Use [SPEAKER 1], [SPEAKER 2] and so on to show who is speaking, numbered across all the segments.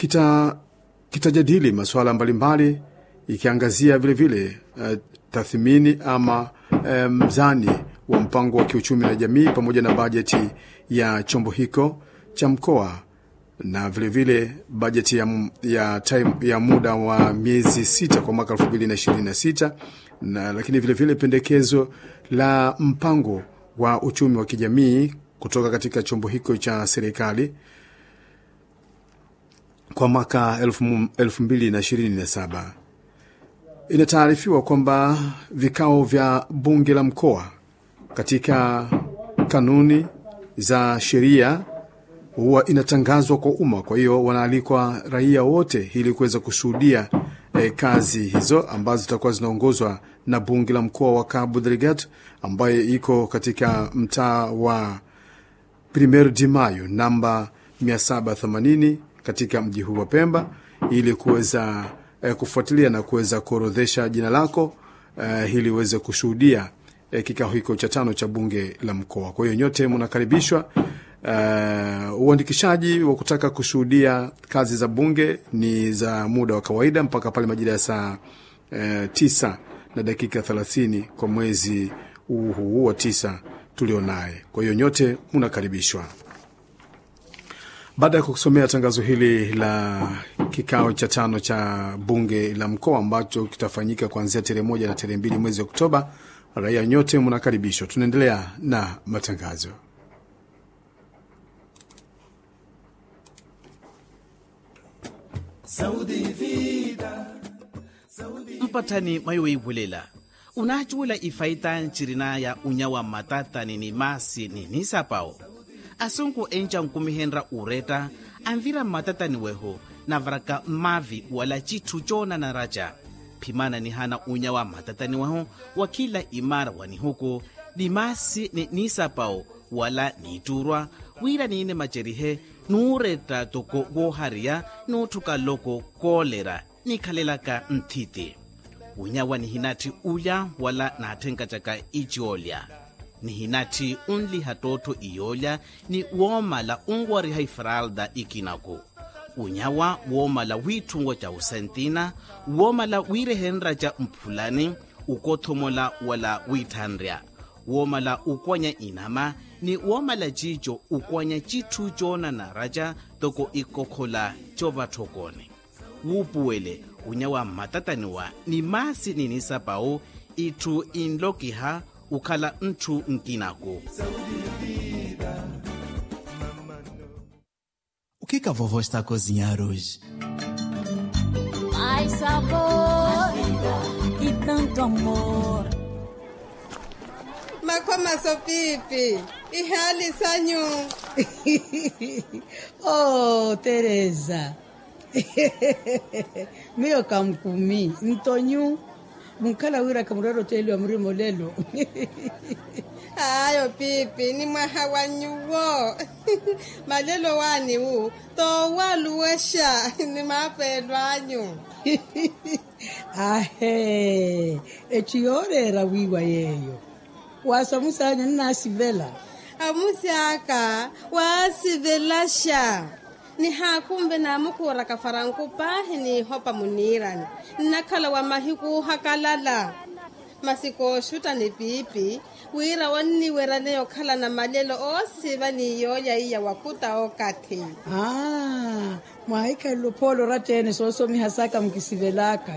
[SPEAKER 1] kita kitajadili masuala mbalimbali ikiangazia vilevile uh, tathmini ama uh, mzani wa mpango wa kiuchumi na jamii pamoja na bajeti ya chombo hiko cha mkoa na vilevile vile bajeti ya, ya, time, ya muda wa miezi sita kwa mwaka elfu mbili na ishirini na sita na lakini vilevile vile pendekezo la mpango wa uchumi wa kijamii kutoka katika chombo hiko cha serikali kwa mwaka elfu, elfu mbili na ishirini na saba. Inataarifiwa kwamba vikao vya bunge la mkoa katika kanuni za sheria huwa inatangazwa kwa umma. Kwa hiyo wanaalikwa raia wote ili kuweza kushuhudia eh, kazi hizo ambazo zitakuwa zinaongozwa na bunge la mkoa wa Cabo Delgado ambayo iko katika mtaa wa Primeiro de Mayo namba 780 katika mji huu wa Pemba ili kuweza eh, kufuatilia na kuweza kuorodhesha jina lako eh, ili uweze kushuhudia eh, kikao hiko cha tano cha bunge la mkoa. Kwa hiyo nyote mnakaribishwa. Uh, uandikishaji wa kutaka kushuhudia kazi za bunge ni za muda wa kawaida mpaka pale majira ya saa uh, tisa na dakika thelathini kwa mwezi huu huu wa tisa tulionaye. Kwa hiyo nyote mnakaribishwa. Baada ya kusomea tangazo hili la kikao cha tano cha bunge la mkoa ambacho kitafanyika kuanzia tarehe moja na tarehe mbili mwezi Oktoba, raia nyote mnakaribishwa. Tunaendelea na matangazo.
[SPEAKER 2] mpatani mayoibulela unachuula ifaita ncirina ya unyawa matatani ni masi ni nisapao asunku enca nkumihenra ureta anvira matatani weho navaraka mavi wala citu cona na raja phimana ni hana unyawa matatani weho wa kila imara wani huku ni masi ni nisapao wala niturwa wira niine macerihe nuuretta toko wohariya nuuthuka loko koolera nikhalelaka nthiti unyawa nihinatti ulya wala naatthenkacaka icoolya nihinatti unliha tootho iyoolya ni woomala unwariha ifralda ikinaku unyawa woomala wiithungo ca usentina woomala wiirehenra ca mphulani ukothomola wala wiithanrya woomala ukwanya inama ni woomala cico ukwanya cithu coona na raja toko ikokhola covathokone wuupuwele unyawa mmatataniwa ni masi ninisapau itthu inlokiha ukhala nthu nkinaku
[SPEAKER 3] O que, que a vovó está a cozinhar hoje?
[SPEAKER 4] Mais sabor e tanto amor.
[SPEAKER 5] Makhoma pipi ihali sanyu
[SPEAKER 6] oh, Teresa. Mio kamkumi ntonyu munkala wira kamurero teli wa mrimo lelo
[SPEAKER 5] hayo pipi ni mwaha wanyuwo malelo wani wu to waluwesha ni mapelo anyu
[SPEAKER 6] ahe echiyorera wiwa yeyo wasamusanya nnasivela
[SPEAKER 5] amusiaka wasivelasha ni hakumbe namukura kafaranku pahi ni hopa munirani nnakhala wa mahiku hakalala masiko shuta ni pipi wira wanniweraneyo khala na malelo osiva niyoya iya wakuta okati
[SPEAKER 6] ah, mwaikhalelo pholo ratene soosomihasaka mukisivelaka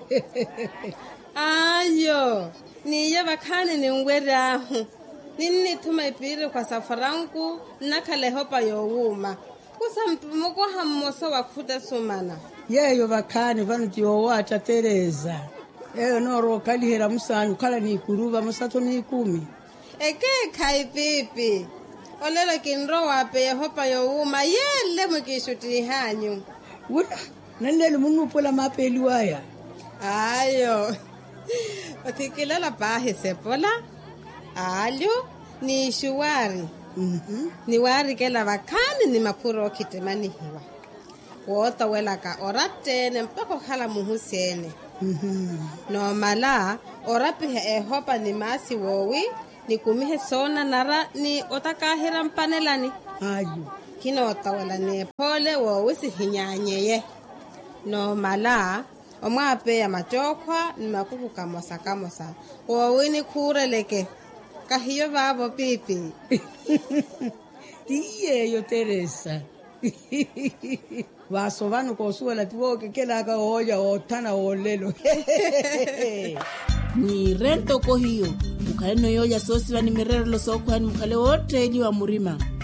[SPEAKER 5] ayo niye vakhani ninwerahu ninnithuma ipiri kwa safaranku nnakhala ehopa yowuma kusampumukuha mmoso wakhuta sumana
[SPEAKER 6] yeyo vakhani vanu tiyowatta teresa eyo nooro okhalihera musanyu khala niikuruva musatho niikumi
[SPEAKER 5] ekekha ipipi olelo kinro wape yehopa yowuma yele mukixutihanyu
[SPEAKER 6] wula nanlelo munupula mapeli waya
[SPEAKER 5] ayo othikilela pahi sepola alyo ni xuwari
[SPEAKER 6] Mhm.
[SPEAKER 5] niwaarikela vakhani ni makhuro okhitemanihiwa wootowelaka orattene mpaka okhala muhusiene
[SPEAKER 6] Mhm.
[SPEAKER 5] noomala orapihe ehopa ni maasi woowi nikumihe soona nara ni otakahira mpanelani
[SPEAKER 6] ayo
[SPEAKER 5] kinotawela nephole wowisihinyanyeye nomala omwapeya matokhwa ni makuku kamosa kamosa wowini khureleke kahiyo vavo pipi
[SPEAKER 6] tiyeyo teresa vaso vanu kosuwela tiwokekelaka oya othana wolelo
[SPEAKER 7] ni rento kohiyo mukhale noyoya soosiva ni mirerelo sookhwani mukhale wootteeliwa murima